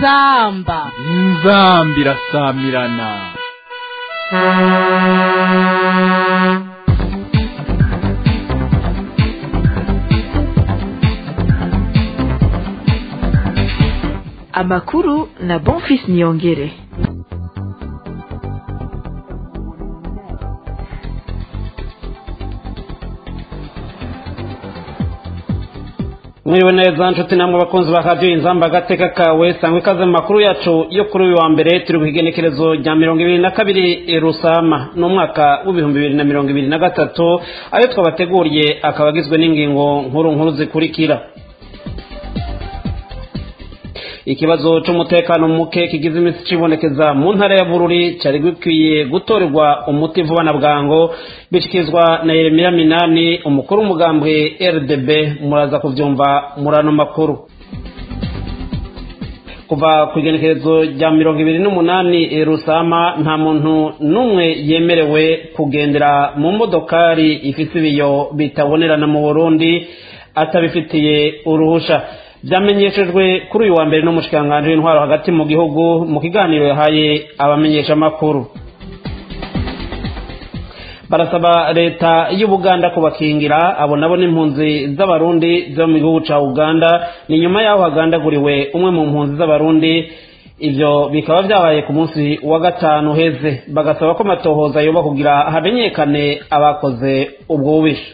inzamba inzamba irasamirana amakuru na bonfis niyongere mwiriwe neza nshuti namwe abakunzi ba radiyo inzamba agateka kawe sangwa ikaze mu makuru yacu yo kuri uyu wa mbere turi ku igenekerezo rya mirongo ibiri na kabiri rusama ni umwaka w'ibihumbi bibiri na mirongo ibiri na gatatu ayo twabateguriye akaba agizwe n'ingingo nkuru nkuru zikurikira ikibazo cy'umutekano muke kigize iminsi kibonekeza mu ntara ya bururi cyari gikwiye gutorerwa umuti vuba na bwango bishyikirizwa na yeremiya minani umukuru w'umugambwe rdb muraza kubyumva muri ano makuru kuva ku igenekerezo rya mirongo ibiri n'umunani rusama nta muntu n'umwe yemerewe kugendera mu modokari ifite ibiyo bitabonerana mu burundi atabifitiye uruhusha byamenyeshejwe kuri uyu wa mbere n'umushikiranganji w'intwaro hagati mu gihugu mu kiganiro yahaye abamenyeshamakuru barasaba leta y'ubuganda kubakingira abo nabo n'impunzi z'abarundi zo mu gihugu cya uganda ni nyuma y'aho hagandaguriwe umwe mu mpunzi z'abarundi ibyo bikaba byabaye ku munsi wa gatanu heze bagasaba ko amatohoza yoba kugira hamenyekane abakoze ubwo bubisha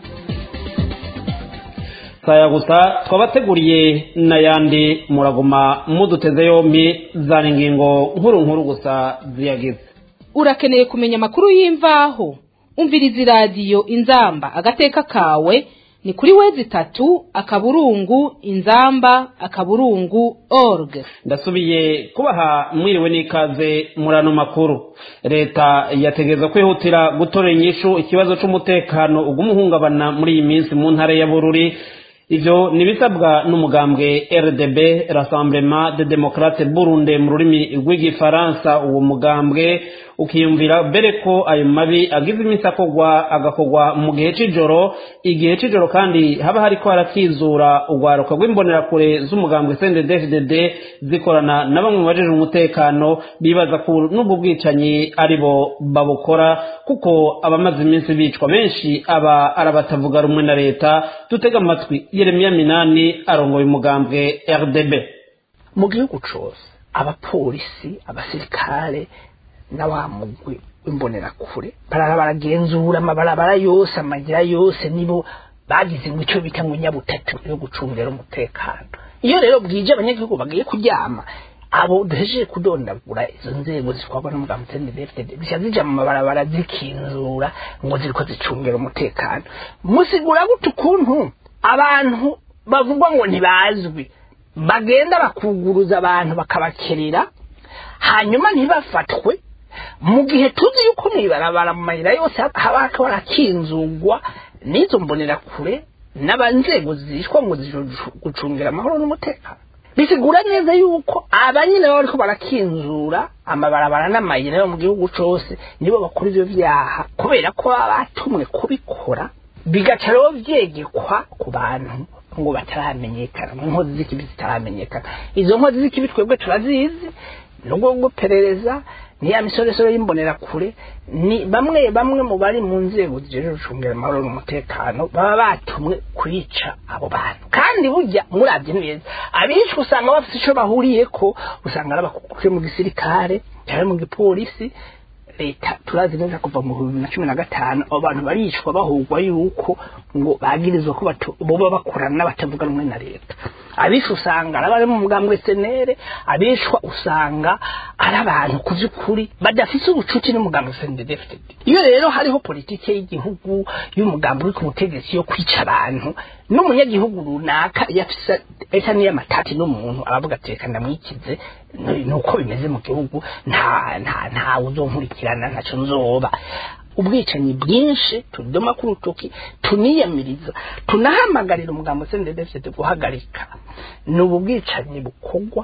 saya gusa twabateguriye n'ayandi muraguma muduteze yombi zana ingingo nkuru nkuru gusa ziyagize urakeneye kumenya amakuru y'imvaho umviriza iradiyo inzamba agateka kawe ni kuri wezi itatu akaburungu inzamba akaburungu org ndasubiye kubaha mwiriwe n'ikaze muri ano makuru leta yategereza kwihutira gutorera inyishu ikibazo cy'umutekano ugumuhungabana muri iyi minsi mu ntara ya bururi ivyo nibisabwa n'umugambwe rdb rassemblement de démocrate burunde mu rurimi rw'igifaransa uwo mugambwe ukiyumvira mbere ko ayo mabi agize iminsi akogwa agakorwa mu gihe c'ijoro igihe c'ijoro kandi haba hariko harakizura urwaruka rw'imbonerakure z'umugambwe cnddfdd zikorana na bamwe mu bajejwe umutekano bibaza ko n'ubwo bwicanyi aribo babukora kuko abamaze iminsi bicwa benshi aba arabatavuga rumwe na leta dutega amatwi yeremiya minani arongoye umugambwe rdb mu gihugu cose abapolisi abasirikare na wa mugwi w'imbonerakure barara baragenzura amabarabara yose amagira yose nibo bagize ngo icyo bita ngo nyabutatu yo gucungira umutekano iyo rero bwije abanyagihugu bagiye kuryama abo duhejeje kudondagura izo nzego zitwarwa n'umugambi CNDD-FDD zishya zija mu mabarabara zikinzura ngo ziriko zicungira umutekano musigura gute ukuntu abantu bavugwa ngo ntibazwi bagenda bakuguruza abantu bakabakerera hanyuma ntibafatwe mu gihe tuzi yuko mwibarabara mu mayira yose haba hakaba harakinzurwa n'izo mbonerakure n'abanzego zishwa ngo gucungira amahoro n'umutekano bisigura neza yuko abanyine baba bariko barakinzura amabarabara n'amayira yo mu gihugu cose nibo bakora ivyo vyaha kubera ko baba batumwe kubikora bigaca rero vyegekwa ku bantu ngo bataramenyekana mu nkozi z'ikibi zitaramenyekana izo nkozi z'ikibi twebwe turazizi nubwo guperereza ni ya misoresore y'imbonerakure ni bamwe bamwe mu bari mu nzego zijejwe gucungira amahoro n'umutekano baba batumwe kwica abo bantu kandi burya muravye neza abishwe usanga bafite ico bahuriyeko usanga ari abakukure mu gisirikare cyangwa mu gipolisi leta turazi neza kuva mu bihumbi na cumi na gatanu abo bantu baricwa bahugwa yuko ngo bagirizwa ko boba bakorana n'abatavuga rumwe na leta abishwa usanga ari abari mu mugambwe senere abishwa usanga ari abantu ku by'ukuri badafite ubucuti n'umugambwe CNDD-FDD iyo rero hariho politike y'igihugu y'umugambi uri ku butegetsi yo kwica abantu n'umunyagihugu runaka yafise eta niyo amatati n'umuntu aravuga ati reka ndamwikize ni uko bimeze mu gihugu nta nta nta uzonkurikirana ntacyo nzoba ubwicanyi bwinshi tudoma ku rutoki tuniyamiriza tunahamagarira umugambo CNDD-FDD guhagarika ni ubu bwicanyi bukogwa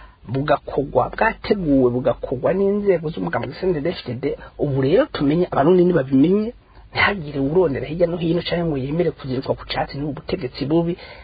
bugakogwa bwateguwe bugakogwa n'inzego z'umugambo CNDD-FDD ubu rero tumenye abarundi nibabimenye ntihagire urondera hirya no hino cyangwa ngo yemere kugirwa ku catsi n'ubu butegetsi bubi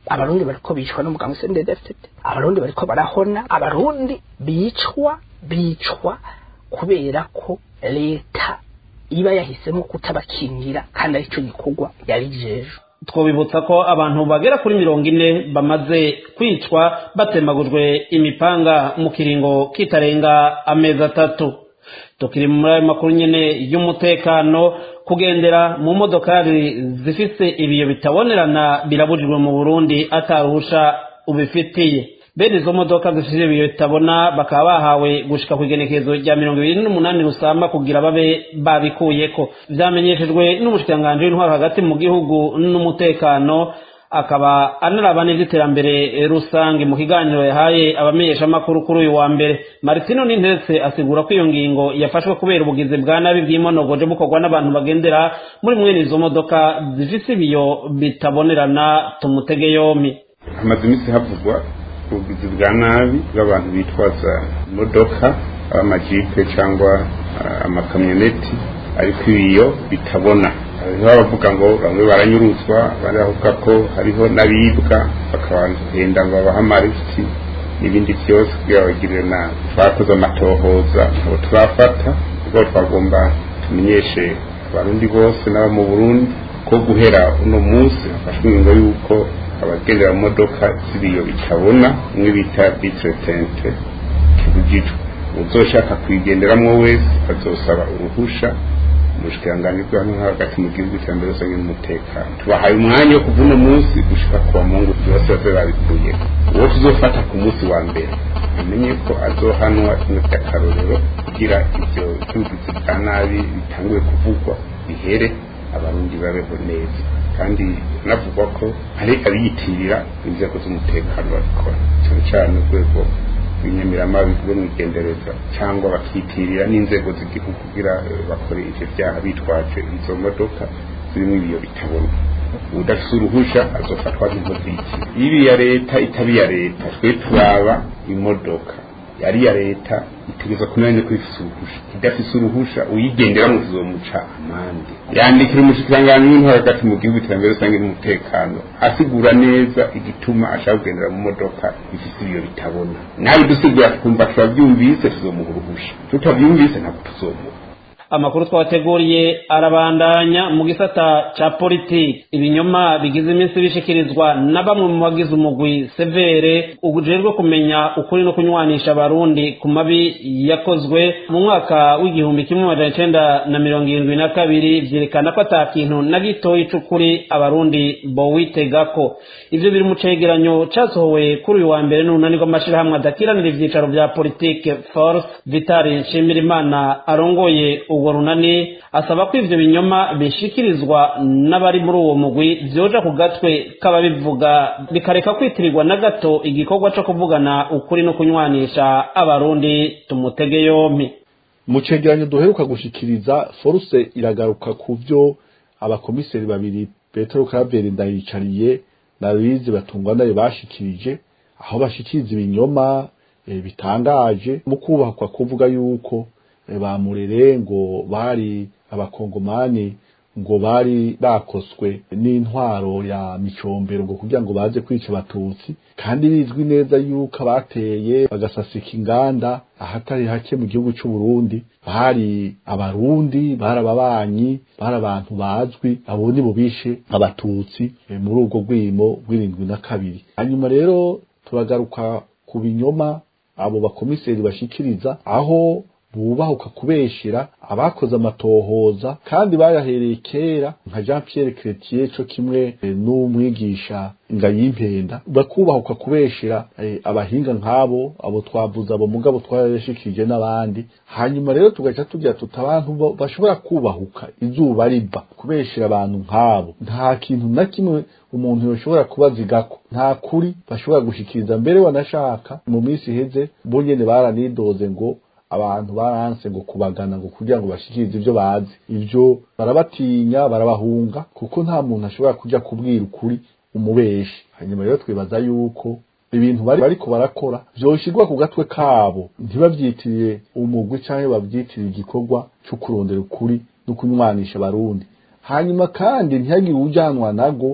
abarundi bariko bicwa n'umuganga CNDD-FDD abarundi bariko barahona abarundi bicwa bicwa kubera ko leta iba yahisemo kutabakingira kandi aricyo gikorwa yari jeje twabibutsa ko abantu bagera kuri mirongo ine bamaze kwicwa batemagujwe imipanga mu kiringo kitarenga amezi atatu tukiri muri ayo makuru nyine y'umutekano kugendera mu modokari zifise ibiyo bitabonerana birabujijwe mu burundi ataruhusha ubifitiye bene izo modoka zifite ibiyo bitabona bakaba bahawe gushika ku igenekerezo rya mirongo ibiri n'umunani rusamba kugira babe babikuyeko vyamenyeshejwe n'umushikiranganji w'intwaro hagati mu gihugu n'umutekano akaba anaraba n'ivy'iterambere rusange mu kiganiro yahaye abamenyeshamakuru kuri uyu wa mbere martino n'intetse asigura ko iyo ngingo yafashwe kubera ubugizi bwa nabi bw'imonogoje bukorwa n'abantu bagendera muri mwene izo modoka zifise ibiyo bitabonerana tumutege yompi hamaze iminsi havugwa ubugizi bwa nabi bw'abantu bitwaza imodoka amajipe cyangwa amakamyoneti ariko ibiyo bitabona hariho abavuga ngo bamwe baranyuruzwa abandi bavuga ko hariho n'abibwa bakabagenda ngo babahe amarisiti n'ibindi byose kugira bagirire nabi twakoze amatohoza ntabwo turafata ubwo twagomba tumenyeshe abarundi bose n'abo mu burundi ko guhera uno munsi hafashwe ingingo y'uko abagendera mu modoka z'ibiyo bitabona imwe bita bitretente kibugijwe uzoshaka kuyigenderamo wese azosaba uruhusha umushikiranganji bw'ahantu hagati mu gihugu iterambere rusange n'umutekano tubahaye umwanya wo kuva uno munsi gushika ku bamungu bose baze babikuye uwo tuzofata ku munsi wa mbere amenye ko azohanwa kimwe by'akarorero kugira ivyo vy'ubugizi bwa nabi bitanguye kuvugwa bihere abarundi babeho neza kandi navugwa ko hari abiyitirira inzego z'umutekano babikora cyane cyane urwego rw'inyamiramabi rwo mwigendereza cyangwa bakitirira n'inzego z'igihugu kugira bakore ivyo vyaha bitwaje izo modoka zirimo ibiyo bitabona udafise uruhusha azofatwa nk'inkozi y'iki ibi ya leta itari iya leta twe turaba imodoka yari iya leta itegeza kumenya ko ifise uruhusha idafise uruhusha uyigenderamo tuzomuca amande yandikira umushikiranganji w'intwaro hagati mu gihugu iterambere rusange n'umutekano asigura neza igituma ashaka kugendera mu modoka ifise ibiyo bitabona nawe dusigura twumva turavyumvise tuzomuha uruhusha tutavyumvise ntabwo tuzomuha amakuru twabateguriye arabandanya mu gisata ca politiki ibinyoma bigize iminsi bishikirizwa na bamwe mu bagize umugwi severe ujejwe kumenya ukuri no kunywanisha abarundi ku mabi yakozwe mu mwaka w'igihumbi kimwe amajana icenda na mirongo irindwi na kabiri vyerekana ko ata kintu na gitoyi c'ukuri abarundi bowitegako ivyo biri mu cegeranyo casohowe kuri uyu wa mbere n'urunani rw'amashirahamwe adakiranira ivyicaro vya politike force vitali nshimirimana arongoye urwo runani asaba ko ivyo binyoma bishikirizwa n'abari muri uwo mugwi vyoja ku gatwe k'ababivuga bikareka kwitirirwa na gato igikorwa co kuvugana ukuri no kunywanisha abarundi tumutege yompi mu cegeranyo duheruka gushikiriza foruse iragaruka ku vyo abakomiseri babiri petero karaveri ndayicariye na bizi batungwa nayo bashikirije aho bashikiriza ibinyoma e, bitangaje mu kubakwa kuvuga yuko bamurere ngo bari abakongomani ngo bari bakoswe n'intwaro ya micombero ngo kugira ngo baze kwica abatutsi kandi bizwi neza yuko abateye bagasasika inganda ahatari hake mu gihugu cy'u Burundi bari abarundi bari ababanyi bari abantu bazwi abo ni bo bishe abatutsi muri ubwo rwimo rw'irindwi na kabiri hanyuma rero turagaruka ku binyoma abo bakomiseri bashikiriza aho bubahuka kubeshera abakoze amatohoza kandi bayahereye kera nka Jean Pierre Chrétien co kimwe n'umwigisha ngayimpenda bakubahuka kubeshera eh, abahinga nk'abo abo twavuze abo mugabo twarashikije n'abandi hanyuma rero tugaca tugira tuta abantu bashobora kubahuka izuba riva kubeshera abantu nk'abo nta kintu na kimwe umuntu yoshobora kubazigako nta kuri bashobora gushikiriza mbere wanashaka mu minsi iheze bo nyene baranidoze ngo abantu baranse ngo kubagana ngo kugira ngo bashikirize ibyo bazi ibyo barabatinya barabahunga kuko nta muntu ashobora kuja kubwira ukuri umubeshi hanyuma rero twibaza yuko ibintu bari bariko barakora vyoshirwa ku gatwe kabo ntibavyitiriye umugwi canke bavyitiriye igikorwa co kurondera ukuri no kunywanisha abarundi hanyuma kandi ntihagire ujanwa nago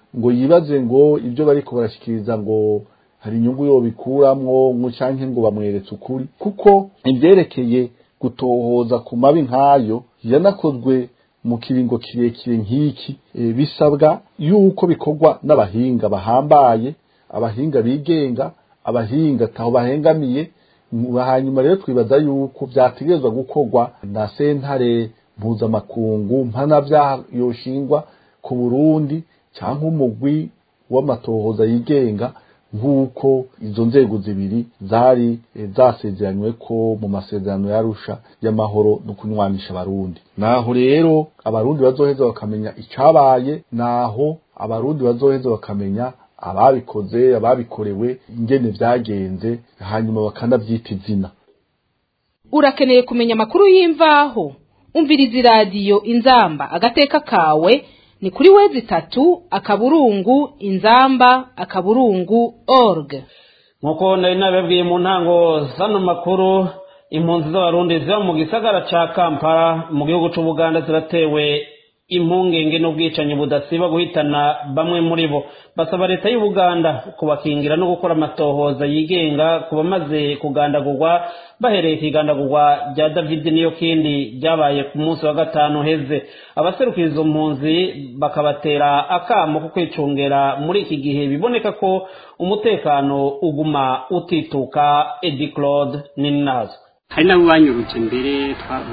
ngo yibaze ngo ibyo bariko barashikiriza ngo hari inyungu yo bikuramwo ngo canke ngo bamweretse ukuri kuko ivyerekeye gutohoza ku mabi nk'ayo yanakozwe mu kiringo kirekire nk'iki e, bisabwa yuko bikorwa n'abahinga bahambaye abahinga bigenga abahinga taho bahengamiye hanyuma rero twibaza yuko vyategerezwa gukorwa na sentare mpuzamakungu mpanavyaha yoshingwa ku burundi cyangwa umugwi w'amatohoza yigenga nk'uko izo nzego zibiri zari zasezeranywe ko mu masezerano yarusha y'amahoro no kunywanisha abarundi naho rero abarundi bazoheza bakamenya icabaye naho abarundi bazoheza bakamenya ababikoze ababikorewe ingene vyagenze hanyuma bakanavyita izina urakeneye kumenya amakuru y'imvaho umviriza iradiyo inzamba agateka kawe ni kuri wezi itatu akaburungu inzamba akaburungu org nkuko nari nabibwiye mu ntango zano makuru impunzi z'abarundi ziba mu gisagara ca kampala mu gihugu c'ubuganda ziratewe impungenge n'ubwicanyi budasiba guhitana bamwe muri bo basaba leta y'ubuganda kubakingira no gukora amatohoza yigenga ku bamaze kugandagurwa bahereye ku igandagurwa rya david niyo kindi ryabaye ku munsi wa gatanu heze abaserukira izo mpunzi bakabatera akamo ko kwicungera muri iki gihe biboneka ko umutekano uguma utituka edi claude n'inazo hari n'abo banyurutse mbere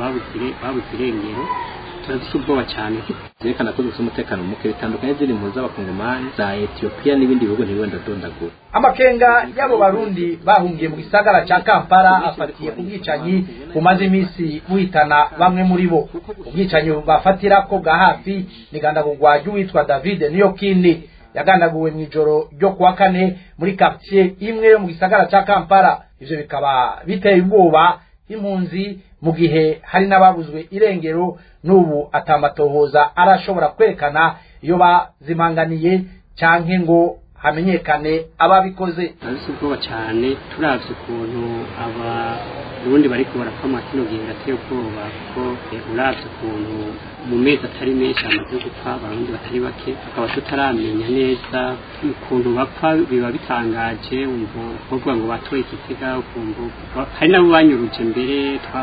babuze irengero turafite ubwoba cyane zerekana ko dufite umutekano muke bitandukanye ziri mu z'abakongomani za etiyopiya n'ibindi bihugu ntiwenda dondagura amakenga y'abo barundi bahungiye mu gisagara cya kampala afatiye ku bwicanyi bumaze iminsi buhitana bamwe muri bo ubwicanyi bafatira ko bwa hafi ni gandagurwa ry'uwitwa david niyo kindi yagandaguwe mu ijoro ryo kuwa kane muri quartier imwe yo mu gisagara cya kampala ivyo bikaba biteye ubwoba impunzi mu gihe hari n'ababuzwe irengero n'ubu atamatohoza arashobora kwerekana iyo bazimanganiye canke ngo hamenyekane ababikoze turabise ubwoba cyane turavye ukuntu abarundi bariko barapfa mwa kino gihe birateye ubwoba kuko uravye ukuntu mu mezi atari menshi hamaze gupfa abarundi batari bake tukaba tutaramenya neza ukuntu bapfa biba bitangaje umva bavuga ngo batoye ikiziga ukumva hari nabo banyuruje mbere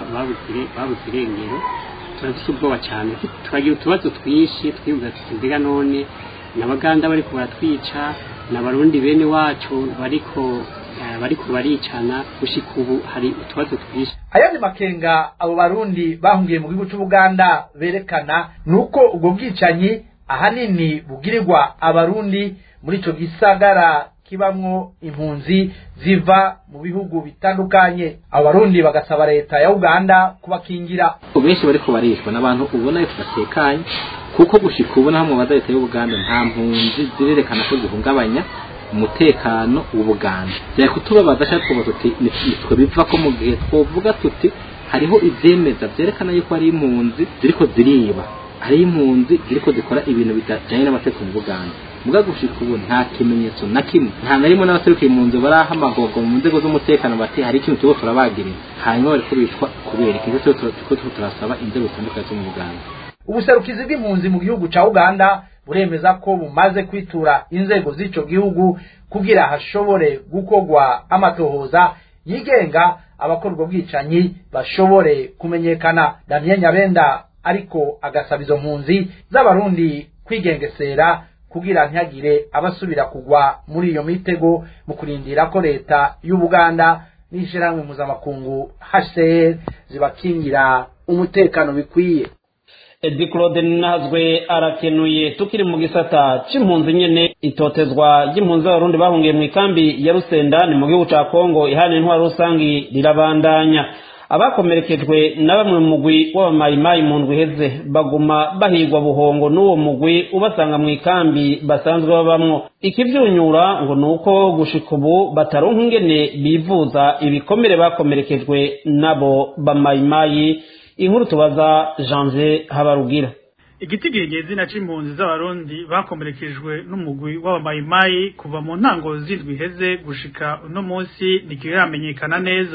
babuze irengero turafise ubwoba cyane turagira utubazo twinshi twiyumvira tuti mbega none n'abaganda bariko baratwica n'abarundi bene wacu bariko bariko baricana gushika ubu hari utubazo twinshi ayandi makenga abo barundi bahungiye mu gihugu c'ubuganda berekana ni uko ubwo bwicanyi ahanini bugirirwa abarundi muri ico gisagara kibamwo impunzi ziva mu bihugu bitandukanye abo barundi bagasaba leta ya uganda kubakingira benshi bariko baricwa n'abantu ubona yuko batekanye kuko gushika ubu naho mubaza leta y'ubuganda nta mpunzi zirerekana ko zihungabanya umutekano w'ubuganda byari kutubabaza cyangwa tubaza tuti nitwe biva ko mu gihe twovuga tuti hariho ivyemeza vyerekana yuko hari impunzi ziriko ziriba hari impunzi ziriko zikora ibintu bitajanye n'amategeko mu buganda muga gushika ubu nta kimenyetso na kimwe nta na rimwe n'abaserukiye impunzi barahamagorwa mu nzego z'umutekano bati hari ikintu turiko turabagirira hanyuma bariko bicwa kubera ikintu turiko turasaba inzego zitandukanye zo mu buganda ubuserukizi bw'impunzi mu gihugu ca uganda buremeza ko bumaze kwitura inzego z'ico gihugu kugira hashobore gukorwa amatohoza yigenga abakora ubwo bwicanyi bashobore kumenyekana damien nyabenda ariko agasaba izo mpunzi z'abarundi kwigengesera kugira ntihagire abasubira kugwa muri iyo mitego mu kurindira ko leta y'ubuganda n'ishirahamwe mpuzamakungu hcr zibakingira umutekano bikwiye edi claude nazwe arakenuye tukiri mu gisata c'impunzi nyene itotezwa ry'impunzi z'abarundi bahungiye mu ikambi ya rusenda ni mu gihugu ca kongo ihana intwaro rusangi rirabandanya abakomerekejwe na bamwe mu mugwi w'abamayimayi mu ndwi iheze baguma bahigwa buhongo n'uwo mugwi ubasanga mu ikambi basanzwe babamwo ikivyunyura ngo ni uko gushika ubu bataronka ingene bivuza ibikomere bakomerekejwe n'abo bamayimayi inkuru tubaza janvier habarugira igiti gihegeye izina c'impunzi z'abarundi bakomerekejwe n'umugwi w'abamayimayi kuva mu ntango z'indwi iheze gushika uno munsi ntikiramenyekana neza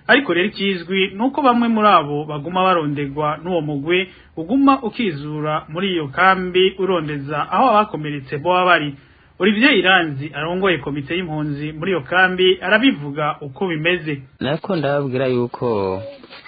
ariko rero ikizwi nuko bamwe muri abo baguma barondegwa n'uwo mugwi uguma ukizura muri iyo kambi urondeza aho abakomeretse boba bari Olivier Iranzi arongoye komite y'impunzi muri iyo kambi arabivuga uko bimeze nako ndababwira yuko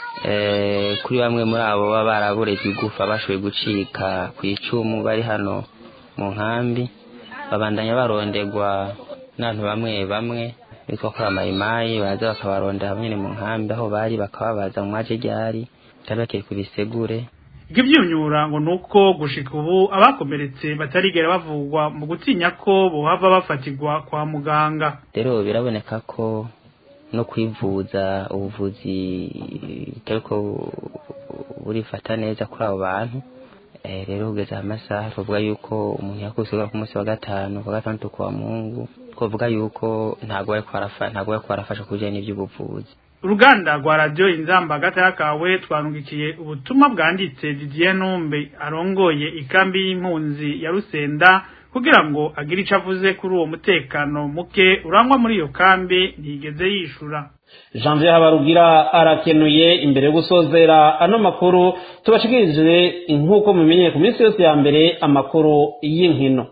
eh, kuri bamwe muri abo baba baraburejwe igufa bashoboye gucika ku icumu bari hano mu nkambi babandanya barondegwa n'abantu bamwe bamwe bitwa ko amayimayi baza bakabarondera nyine mu nkambi aho bari bakababaza mu maje ryari cyari bakiri ku bisegure ibyo byunyura ngo nuko gushika ubu abakomeretse batarigera bavugwa mu gutinya ko bohava bafatirwa kwa muganga rero biraboneka ko no kwivuza ubuvuzi butariko burifata neza kuri abo bantu Eh, rero kugeza amasaha tuvuga yuko umuntu yakubiswe ku munsi wa gatanu kwa gatandatu kwa mungu twavuga yuko ntabwo bariko barafa ntabwo bariko barafasha kujanye n'ivy'ubuvuzi uruganda rwa radiyo inzamba gataya kawe twanungikiye ubutumwa bwanditse Didier Numbe arongoye ikambi y'impunzi ya Rusenda kugira ngo agire ico avuze kuri uwo mutekano muke urangwa muri iyo kambi ntiyigeze yishura janvier habarugira arakenuye imbere yo gusozera ano makuru tubashikirije nk'uko mumenyeye ku minsi yose ya mbere amakuru y'inkino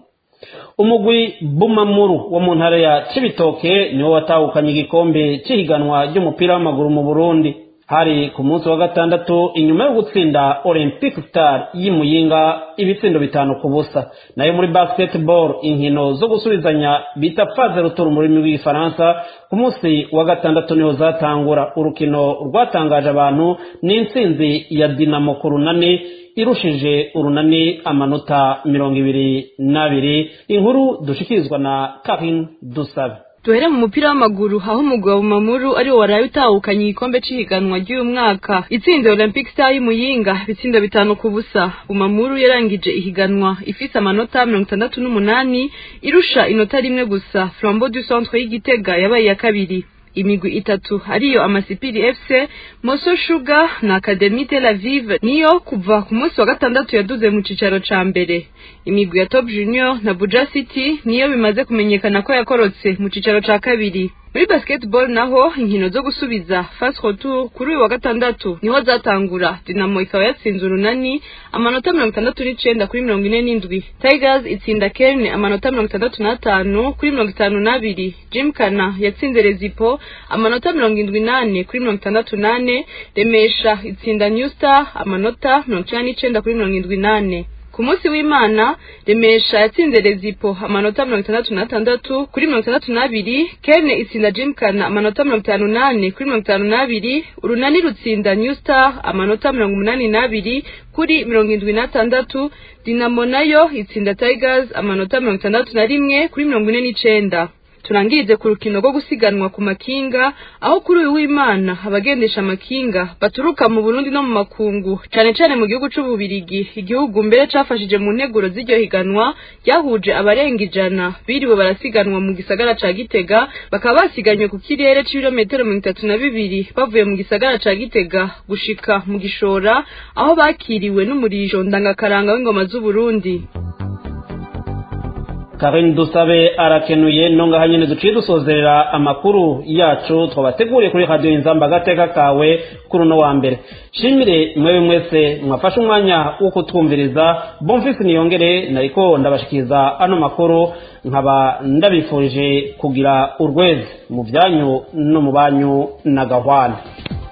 umugwi bumamuru wo mu ntara ya cibitoke niwo watahukanye igikombe cy'ihiganwa ry'umupira w'amaguru mu burundi hari ku munsi wa gatandatu inyuma yo gutsinda olympic star y'imuyinga ibitsindo bitanu ku busa nayo muri basketball inkino zo gusubizanya bita faze ruturu mu rurimi rw'igifaransa ku munsi wa gatandatu niho zatangura urukino rwatangaje abantu n'intsinzi ya dinamo ku runani irushije urunani amanota mirongo ibiri n'abiri inkuru dushikirizwa na karin dusabe duhere mu mupira w'amaguru aho umugabo mamuru ari wo waraye utahukanye igikombe cy'ihiganwa ry'uyu mwaka itsinze olympic star y'umuyinga ibitsindo bitanu ku busa umamuru yarangije ihiganwa ifise amanota mirongo itandatu n'umunani irusha inota rimwe gusa flambeau du centre y'igitega yabaye iya kabiri imigwi itatu ariyo amasipiri fc moso shuga na akademi tel aviv niyo kuva ku munsi wa gatandatu yaduze mu cicaro ca mbere imigwi ya top junior na buja city niyo bimaze kumenyekana ko yakorotse mu cicaro ca kabiri muri basketball naho inkino zo gusubiza fast retour kuri uyu wa gatandatu niho zatangura dinamo ikaba yatsinze urunani amanota mirongo itandatu n'icenda kuri mirongo ine n'indwi tigers itsinda kerne amanota mirongo itandatu n'atanu kuri mirongo itanu n'abiri jimkana yatsinze rezipo amanota mirongo indwi n'ane kuri mirongo itandatu n'ane remesha itsinda new star amanota mirongo icenda n'icenda kuri mirongo indwi n'ane ku munsi w'imana remesha yatsinze rezipo amanota mirongo itandatu n'atandatu kuri mirongo itandatu n'abiri kene itsinda jimkana amanota mirongo itanu n'ane kuri mirongo itanu n'abiri urunani rutsinda new star amanota mirongo umunani n'abiri kuri mirongo indwi n'atandatu dinamo nayo itsinda tigers amanota mirongo itandatu na rimwe kuri mirongo ine n'icenda turangirize ku rukino rwo gusiganwa ku makinga aho kuri uyu w'imana abagendesha amakinga baturuka mu burundi no mu makungu cane cane mu gihugu c'ububirigi igihugu mbere cafashije mu nteguro z'iryo higanwa ryahuje abarenga ijana biriwe barasiganwa mu gisagara ca gitega bakaba basiganywe ku kirere c'ibirometero mirongo itatu na bibiri bavuye mu gisagara ca gitega gushika mu gishora aho bakiriwe n'umurisho ndangakaranga w'ingoma z'uburundi Karin Dusabe arakenuye nonga nyine duciye dusozerera amakuru yacu twabateguriye kuri radio inzamba gateka kawe kuri no wa mbere shimire mwewe mwese mwafashe umwanya wo kutwumviriza Bonfils niyongere nariko ndabashikiza ano makuru nkaba ndabifurije kugira urweze mu byanyu no mu banyu na gahwana